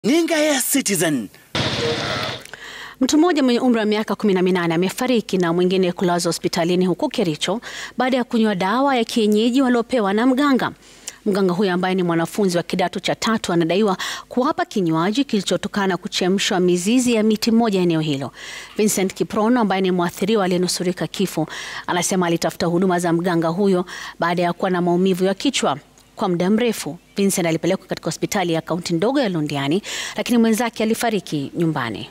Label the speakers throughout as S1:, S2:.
S1: Ninga ya Citizen.
S2: Mtu mmoja mwenye umri wa miaka 18 amefariki na mwingine kulazwa hospitalini huko Kericho baada ya kunywa dawa ya kienyeji waliopewa na mganga. Mganga huyo ambaye ni mwanafunzi wa kidato cha tatu anadaiwa kuwapa kinywaji kilichotokana na kuchemshwa mizizi ya miti moja eneo hilo. Vincent Kiprono ambaye ni mwathiriwa aliyenusurika kifo anasema alitafuta huduma za mganga huyo baada ya kuwa na maumivu ya kichwa kwa muda mrefu. Vincent alipelekwa katika hospitali ya kaunti ndogo ya Londiani, lakini mwenzake alifariki nyumbani.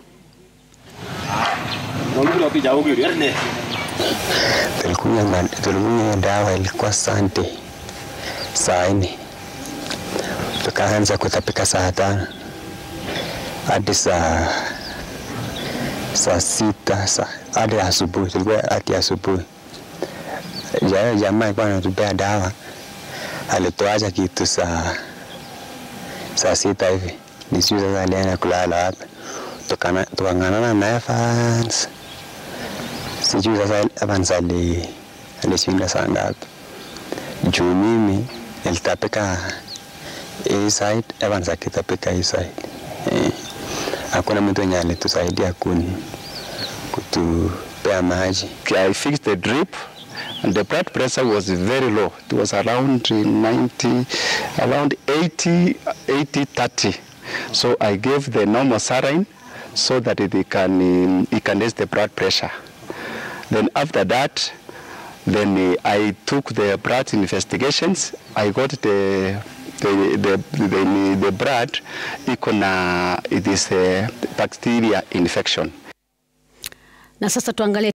S3: Tulikunywa dawa ilikuwa sante saa nne, tukaanza kutapika saa tano hadi saa saa sita hadi asubuhi, tulikuwa hadi asubuhi. Jamaa alikuwa anatupea dawa, alituacha kitu saa saa sita hivi, nisijui sasa alienda kulala wapi, tukang'anana na Evans sijui sasa Evans alishinda saa ngapi juu mimi nilitapika hii side, Evans akitapika hii side. Eh, hakuna mtu mwenye alitusaidia kuni kutupea maji.
S4: I fixed the drip and the blood pressure was very low. It was around 90, around 80, 80, 30. So I gave the normal saline so that it can, um, it can raise the blood pressure. Then after that, then uh, I took the blood investigations. I got the the the the, the blood iko na it is a bacteria infection.
S2: Na sasa tuangalie